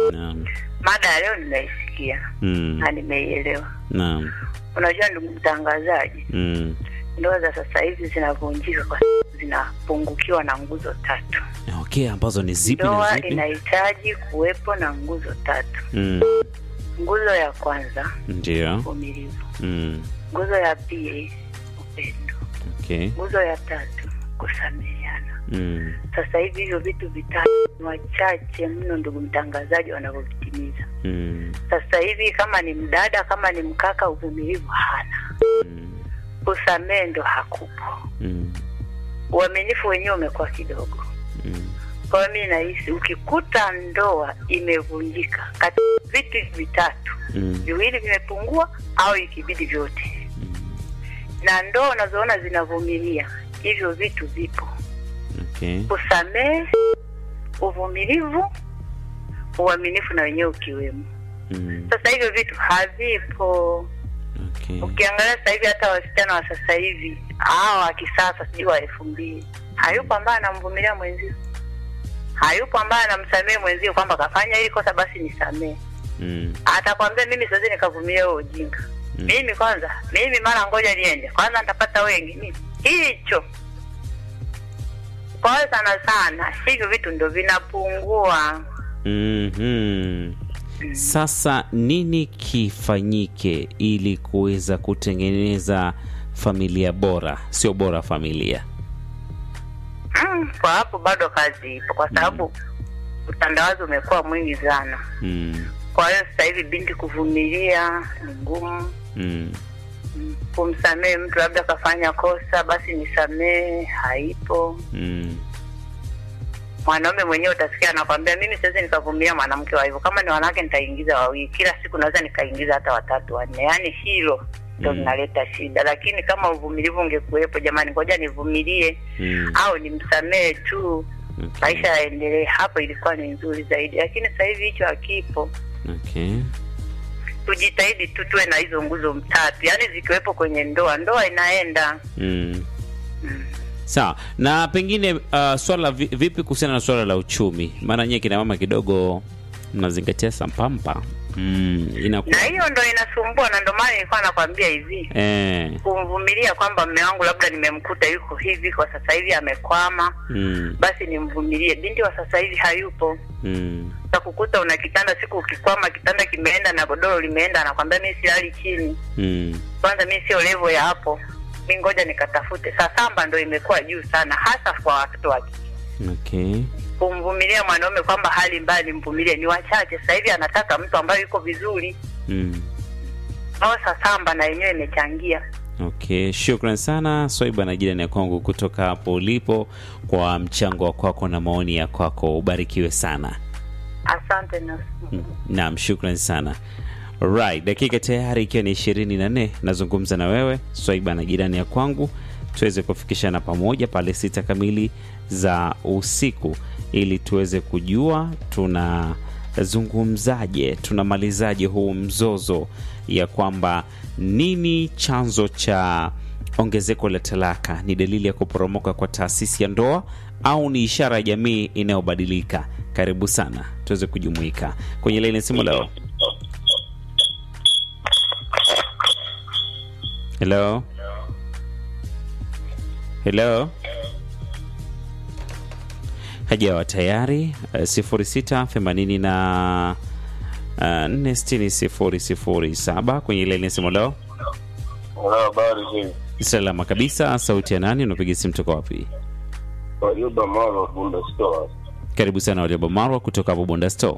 Naam. Mada ya leo nimeisikia Mm. na nimeielewa. Naam. Unajua ndugu mtangazaji, Mm. ndoa za sasa hivi zinavunjika kwa sababu zinapungukiwa na nguzo tatu. Okay, ambazo ni zipi na Ndoa zipi? inahitaji kuwepo na nguzo tatu. Mm. Nguzo ya kwanza Ndio. uvumilivu, Mm. nguzo ya pili upendo, Okay. nguzo ya tatu kusameheana. Mm. Sasa hivi hivyo vitu vitatu ni wachache mno, ndugu mtangazaji, wanavyovitimiza Mm. sasa hivi. Kama ni mdada, kama ni mkaka, uvumilivu hana, Mm. kusamehe ndo hakupo, Mm. uaminifu wenyewe umekuwa kidogo. Mm. Kwa hiyo mi nahisi ukikuta ndoa imevunjika katika vitu hivi vitatu, Mm. viwili vimepungua au ikibidi vyote, Mm. na ndoa unazoona zinavumilia hivyo vitu vipo: Okay. kusamehe, uvumilivu, uaminifu na wenyewe ukiwemo. Mm. Sasa hivyo vitu havipo. Okay. Ukiangalia sasa hivi hata wasichana wa sasa hivi hao wa kisasa, sijui wa elfu mbili, hayupo ambaye anamvumilia mwenzio, hayupo ambaye anamsamehe mwenzio kwamba kafanya hili kosa, basi nisamehe. Mm. Atakwambia mimi siwezi nikavumilia huo ujinga Mm. mimi kwanza, mimi mara ngoja niende kwanza, nitapata wengi mimi hicho. Kwa hiyo sana sana hivyo vitu ndo vinapungua. Mhm. Sasa nini kifanyike ili kuweza kutengeneza familia bora, sio bora familia? Mm, kwa hapo bado kazi ipo, kwa sababu utandawazi umekuwa mwingi sana. Mm. Kwa hiyo sasa hivi binti kuvumilia ni ngumu. Mm. Mm, Kumsamehe mtu labda kafanya kosa, basi nisamehe, haipo. Mm. Mwanaume mwenyewe utasikia anakwambia mimi siwezi nikavumilia mwanamke wa hivyo. Kama ni wanawake nitaingiza wawili, kila siku naweza nikaingiza hata watatu wanne. Yaani hilo ndo Mm. linaleta shida, lakini kama uvumilivu ungekuwepo, jamani, ngoja nivumilie Mm. au nimsamehe tu, Okay. maisha yaendelee, hapo ilikuwa ni nzuri zaidi. Lakini sasa hivi hicho hakipo. Okay. Tujitahidi tu tuwe na hizo nguzo mtatu, yaani zikiwepo kwenye ndoa, ndoa inaenda Mm. mm. Sawa. Na pengine uh, swala vi- vipi kuhusiana na swala la uchumi? Maana nyie kina mama kidogo mnazingatia sampampa. Mm. Inakuwa na hiyo ndo inasumbua, na ndo maana nilikuwa nakwambia hivi eh. kumvumilia kwamba mme wangu labda nimemkuta yuko hivi kwa sasa hivi amekwama, Mm. basi nimvumilie. Binti wa sasa hivi hayupo, Mm. utakukuta una kitanda, siku ukikwama kitanda kimeenda na godoro limeenda, anakwambia mi silali chini, Mm. kwanza mi sio levo ya hapo, mi ngoja nikatafute. Sasamba ndo imekuwa juu sana, hasa kwa watoto wa kike. Okay. Kumvumilia mwanaume kwamba hali mbaya nimvumilie ni wachache. Sasa hivi anataka mtu ambaye yuko vizuri, Mm. au sasamba na yenyewe imechangia. Okay, shukran sana Swaiba na jirani ya kwangu kutoka hapo ulipo kwa mchango wa kwako na maoni ya kwako. Ubarikiwe sana. Asante na Mm, Naam, shukran sana. Right, dakika tayari ikiwa ni ishirini na nne nazungumza na wewe Swaiba na jirani ya kwangu tuweze kufikishana pamoja pale sita kamili za usiku ili tuweze kujua tunazungumzaje, tunamalizaje huu mzozo ya kwamba nini chanzo cha ongezeko la talaka ni dalili ya kuporomoka kwa taasisi ya ndoa au ni ishara ya jamii inayobadilika? Karibu sana tuweze kujumuika kwenye laini ya simu leo. Hello, hello, hajawa tayari. Uh, sifuri sita themanini na uh, nne sitini sifuri sifuri saba kwenye laini ya simu leo. Una habari hizi? Salama kabisa. Sauti ya nani? Unapiga simu toka wapi? Wajumba Maro Bunda Store. Karibu sana Waliaba Marwa kutoka hapo Bunda Store.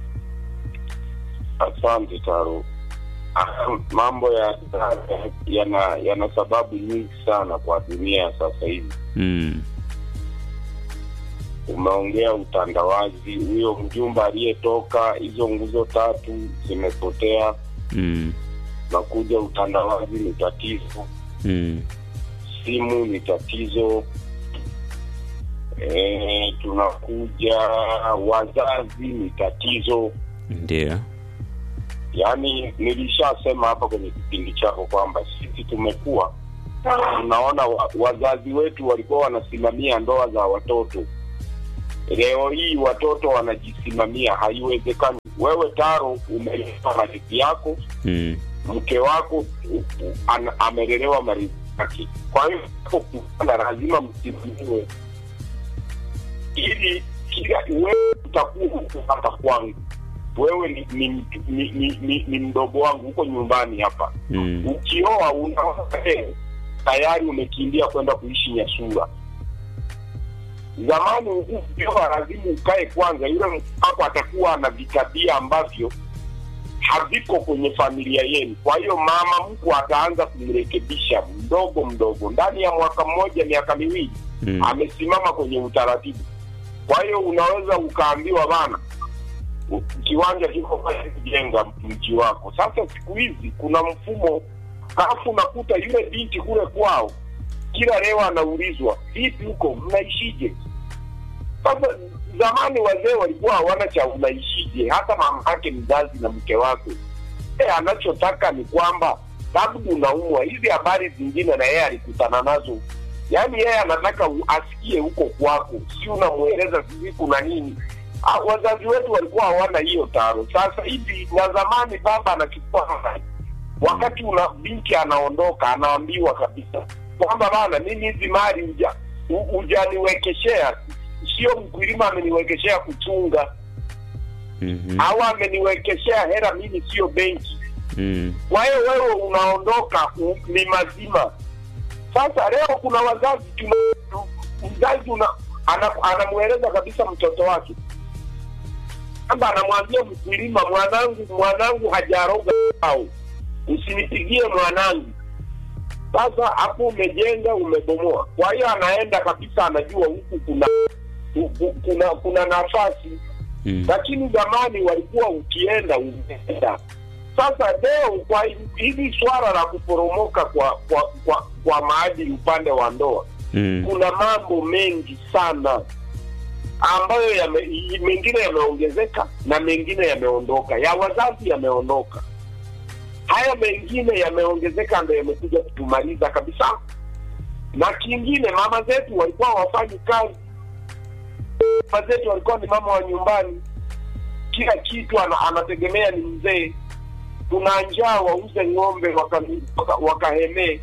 Asante Taru. Ah, Mambo ya yana yana sababu nyingi sana kwa dunia ya sasa hivi. Mm. Umeongea utandawazi, huyo mjumba aliyetoka, hizo nguzo tatu zimepotea, Mm. na kuja utandawazi ni tatizo, Mm. simu ni tatizo. E, tunakuja wazazi ni tatizo. Ndio. Yaani nilishasema hapa kwenye kipindi chako kwamba sisi tumekuwa tunaona wa, wazazi wetu walikuwa wanasimamia ndoa za watoto. Leo hii watoto wanajisimamia, haiwezekani. wewe taro umelelewa marithi yako Mm. mke wako u- u- ana- amelelewa marithi yake kwa hiyo kupana lazima msimamiwe ili kila wewe utakuwa huko hapa kwangu wewe ni, ni, mtu- ni, ni, ni, ni mdogo wangu huko nyumbani hapa Mm. ukioa unaona leo tayari umekimbia kwenda kuishi Nyasura. Zamani ukioa lazima ukae kwanza, yule mtu wako atakuwa ana vitabia ambavyo haviko kwenye familia yenu. Kwa hiyo mama mkwe ataanza kumrekebisha mdogo mdogo, ndani ya mwaka mmoja, miaka miwili Mm. amesimama kwenye utaratibu. Kwa hiyo unaweza ukaambiwa bana, u- kiwanja kiko pale kujenga mji wako. Sasa siku hizi kuna mfumo, alafu unakuta yule binti kule kwao kila leo anaulizwa vipi huko mnaishije? Sasa zamani wazee walikuwa hawana cha unaishije, hata mama yake mzazi na mke wake e, anachotaka ni kwamba labda unaumwa, hizi habari zingine na yeye alikutana nazo yaani yeye anataka u- asikie huko kwako, si unamweleza sisi kuna nini. Ah, Wazazi wetu walikuwa hawana hiyo taro. Sasa hivi na zamani, baba anachukua habari wakati una binti anaondoka, anaambiwa kabisa kwamba bana, mimi hizi mali uja u- hujaniwekeshea, sio mkulima ameniwekeshea kuchunga Mhm. au ameniwekeshea hela, mimi sio benki. Mm. Kwa hiyo wewe unaondoka u- ni mazima. Sasa leo kuna wazazi tuna, mzazi una ana- anamweleza kabisa mtoto wake kwamba anamwambia mkulima, mwanangu mwanangu hajaroga au usinipigie mwanangu. Sasa hapo umejenga umebomoa. Kwa hiyo anaenda kabisa, anajua huku kuna ku- ku- kuna kuna nafasi Mm. lakini zamani walikuwa ukienda umeenda. Sasa leo kwa hili swala la kuporomoka kwa kwa kwa, kwa maadili upande wa ndoa, Mm. kuna mambo mengi sana ambayo yame, i- mengine yameongezeka na mengine yameondoka, ya wazazi yameondoka, haya mengine yameongezeka, ndo yamekuja kutumaliza kabisa. Na kingine, mama zetu walikuwa hawafanyi kazi, mama zetu walikuwa ni mama wa nyumbani, kila kitu ana, anategemea ni mzee. Kuna njaa, wauze ng'ombe wakahemee waka, wakahemee.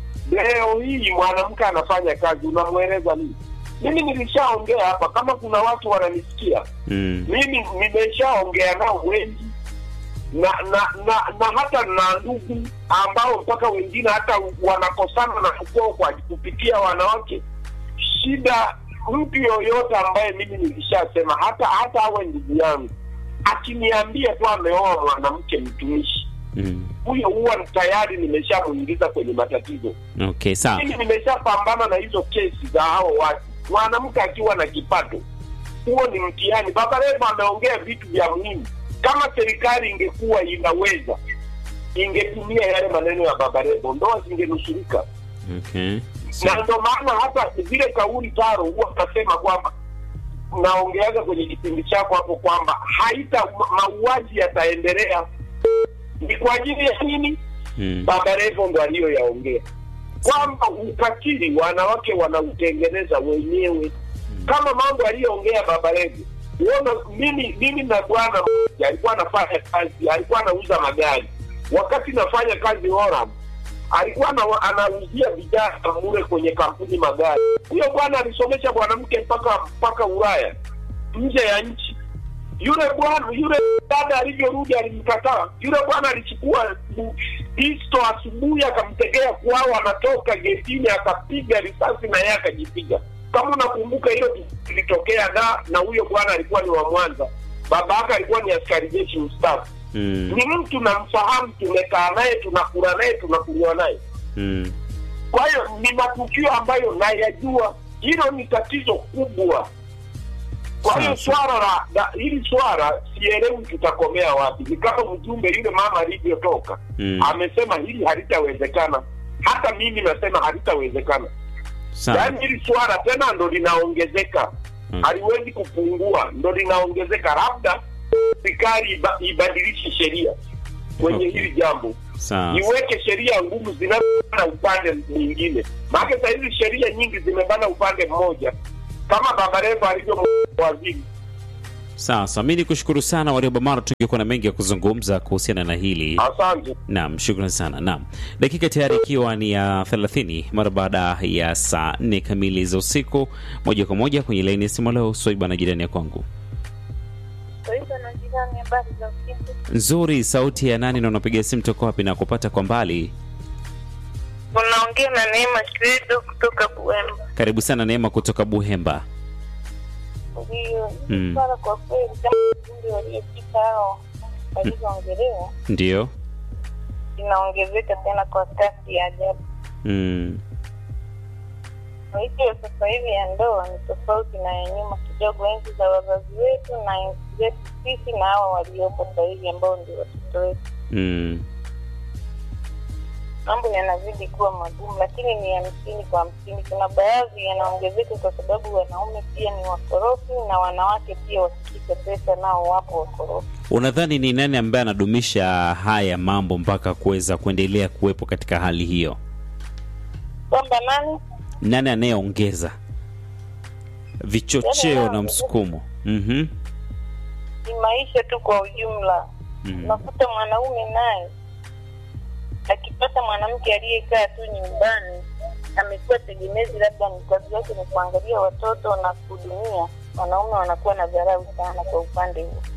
Leo hii mwanamke anafanya kazi, unamweleza nini? Mimi nilishaongea hapa, kama kuna watu wananisikia, Mm. mimi nimeshaongea nao wengi na na na, na hata na ndugu ambao mpaka wengine hata wanakosana na ukoo kwa kupitia wanawake. Shida mtu yoyote ambaye mimi nilishasema, hata hata awe ndugu yangu akiniambia tu ameoa mwanamke mtumishi, Mm. huyo huwa tayari nimeshamuingiza kwenye matatizo. Okay, sawa. Mimi nimeshapambana na hizo kesi za hao watu, mwanamke akiwa na kipato, huo ni mtihani. Baba Levo ameongea vitu vya muhimu. Kama serikali ingekuwa inaweza, ingetumia yale maneno ya Baba Levo, ndoa zingenusurika. Okay. Na Sawa. ndo maana hata zile kauli taro huwa nasema kwamba naongeaga kwenye kipindi chako hapo kwamba haita ma- mauaji yataendelea. Ni kwa ajili ya nini? Mm. Baba Levo ndo aliyoyaongea kwamba ukatili wanawake wanautengeneza wenyewe, kama mambo aliyoongea Baba Levo. Uona, mimi mimi na bwana mmoja alikuwa anafanya kazi, alikuwa anauza magari. Wakati nafanya kazi Oram, alikuwa ana- anauzia vijana mule kwenye kampuni magari. Huyo bwana alisomesha mwanamke mpaka mpaka Ulaya, nje ya nchi yule bwana yule dada alivyorudi alimkataa. Yule bwana alichukua bu- pisto asubuhi, akamtegea kwao, anatoka getini, akapiga risasi na yeye akajipiga. Kama unakumbuka hilo lilitokea, na na huyo bwana alikuwa ni wa Mwanza, baba yake alikuwa ni askari jeshi mstaafu. Mm. Ni mtu namfahamu, tumekaa naye, tunakula naye, tunakunywa naye. Mm. Kwa hiyo ni matukio ambayo nayajua. Hilo ni tatizo kubwa. Kwa hiyo Sawa, swala la, la hili swala sielewi tutakomea wapi. Ni kama mjumbe yule mama alivyotoka Mm. amesema hili halitawezekana. Hata mimi nasema halitawezekana. Sawa. Yaani hili swala tena ndo linaongezeka, Mm. haliwezi kupungua, ndo linaongezeka. Labda serikali iba, ibadilishe sheria kwenye Okay. hili jambo Sawa. iweke sheria ngumu zinazobana upande mwingine. Maana saa hizi sheria nyingi zimebana upande mmoja, kama Baba Levo alivyo waziri Sasa mi ni kushukuru sana Warioba Mara, tungekuwa na mengi ya kuzungumza kuhusiana na hili. Asante. Naam, shukrani sana. Naam, dakika tayari ikiwa ni ya 30 mara baada ya saa 4 kamili za usiku, moja kwa moja kwenye laini ya simu leo. Swaiba na jirani ya kwangu Swaiba na jirani, habari za usiku? nzuri. Sauti ya nani na unapiga simu toka wapi na kupata kwa mbali? Unaongea na Neema Shwedo kutoka Buemba. Karibu sana Neema kutoka Buhemba. Ndiyo, Mm. swala kwa kweli kama vikundi waliopita hao walivyoongelewa Ndio. inaongezeka tena kwa kasi ya ajabu. Mm. Maisha ya sasa hivi ya ndoa ni tofauti na ya nyuma kidogo, enzi za wazazi wetu na enzi zetu sisi na hawa waliopo sasa hivi ambao ndio watoto wetu. Mm. Mambo yanazidi kuwa magumu, lakini ni hamsini kwa hamsini. Kuna baadhi yanaongezeka kwa sababu wanaume pia ni wakorofi na wanawake pia wasikike pesa, nao wapo wakorofi. Unadhani ni nani ambaye anadumisha haya mambo mpaka kuweza kuendelea kuwepo katika hali hiyo? Kwamba nani Nani anayeongeza vichocheo na msukumo? Mhm. ni maisha tu kwa ujumla. Mm. Unakuta mwanaume naye akipata mwanamke aliyekaa tu nyumbani, amekuwa tegemezi, labda ni kazi yake ni kuangalia watoto na kuhudumia, wanaume wanakuwa na dharau sana kwa upande huo.